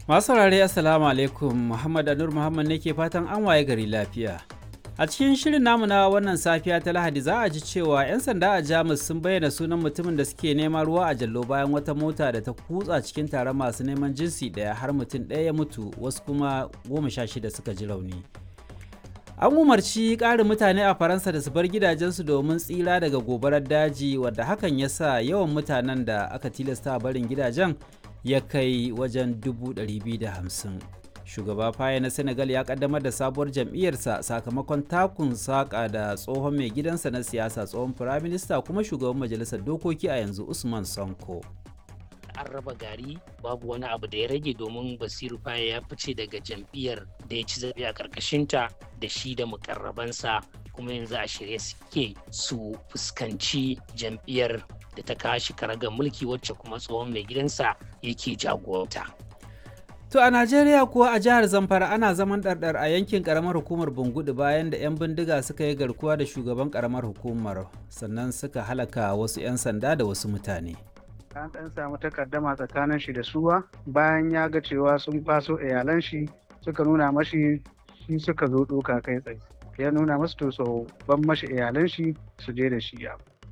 Masu saurare Assalamu alaikum Muhammad Anur Muhammad ne ke fatan an waye gari lafiya. A cikin shirin namu na wannan safiya ta Lahadi za a ji cewa 'yan sanda a Jamus sun bayyana sunan mutumin da suke neman ruwa a jallo bayan wata mota da ta kutsa cikin taron masu neman jinsi ɗaya har mutum ɗaya ya mutu wasu kuma goma sha shida suka ji rauni. An umarci ƙarin mutane a Faransa da su bar gidajensu domin tsira daga gobarar daji wadda hakan ya sa yawan mutanen da aka tilasta barin gidajen ya kai wajen 250. Shugaba Faye na Senegal ya kaddamar da sabuwar jam'iyyarsa sakamakon takun saƙa da tsohon mai gidansa na siyasa tsohon firaminista kuma shugaban majalisar dokoki a yanzu Usman Sonko. an raba gari babu wani abu da ya rage domin basiru faye ya fice daga jam'iyyar da ya ci zaɓe a ƙarƙashinta da shi da mukarrabansa kuma yanzu a shirye suke su fuskanci jam'iyyar da ta kashi karagar mulki wacce kuma tsohon mai gidansa yake jagoranta. To a Najeriya kuwa a jihar Zamfara ana zaman ɗarɗar a yankin ƙaramar hukumar Bungudu bayan da 'yan bindiga suka yi garkuwa da shugaban ƙaramar hukumar sannan suka halaka wasu 'yan sanda da wasu mutane. an ɗan samu takaddama tsakanin shi da suwa bayan ya ga cewa sun kwaso iyalan shi suka nuna mashi shi suka zo ɗoka kai tsaye ya nuna masu to so ban mashi iyalan shi su je da shi ya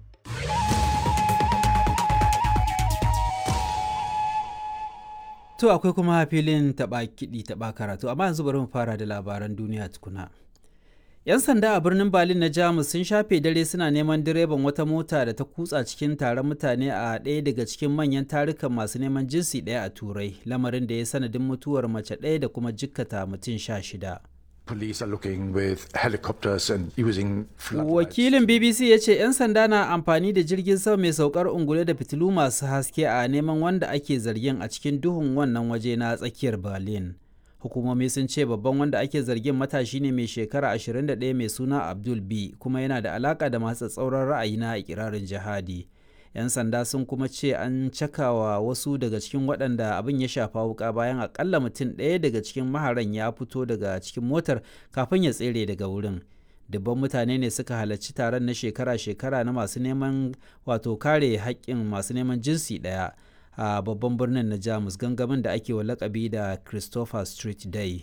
To akwai kuma filin taɓa kiɗi taɓa karatu amma yanzu bari mu fara da labaran duniya tukuna. 'Yan sanda a birnin Berlin na Jamus sun shafe dare suna neman direban wata mota da ta kutsa cikin taron mutane a ɗaya daga cikin manyan tarukan masu neman jinsi ɗaya a Turai, lamarin da ya sanadin mutuwar mace ɗaya da kuma jikkata mutum sha shida. Police are looking with helicopters and using Wakilin BBC ya ce 'yan sanda na amfani da jirgin sama mai saukar ungule da fitilu masu haske a neman wanda ake zargin a cikin duhun wannan waje na tsakiyar Berlin. hukumomi sun ce babban wanda ake zargin matashi ne mai shekara 21 mai suna abdul b kuma yana da alaka da masu tsauran ra'ayi na ikirarin jihadi yan sanda sun kuma ce an cakawa wasu daga cikin waɗanda abin ya shafa wuka bayan akalla mutum ɗaya daga cikin maharan ya fito daga cikin motar kafin ya tsere daga wurin dubban mutane ne suka halarci taron na shekara-shekara na masu neman wato kare haƙƙin masu neman jinsi ɗaya a babban birnin na jamus gangamin da ake wa lakabi da christopher street day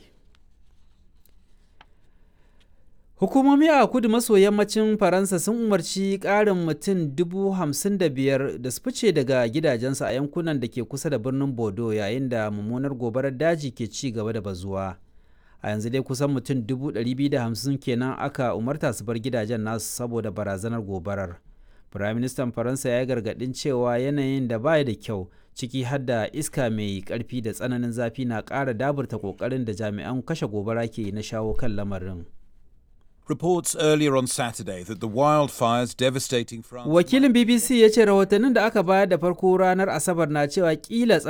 hukumomi a kudu maso yammacin faransa sun umarci ƙarin mutum dubu hamsin da biyar da su fice daga gidajensu a yankunan da ke kusa da birnin bordeaux yayin da mummunar gobarar daji ke ci gaba da bazuwa a yanzu dai kusan mutum dubu ɗari da hamsin kenan aka umarta su bar gidajen nasu saboda barazanar gobarar Firaministan Faransa ya gargaɗin cewa yanayin da baya da kyau ciki har da iska mai ƙarfi da tsananin zafi na ƙara daburta ƙoƙarin da jami'an kashe gobara ke na shawo kan lamarin. Reports earlier on Saturday that the wildfires devastating France. Wakilin BBC ya ce rahotannin da aka bayar da farko ranar Asabar na cewa kila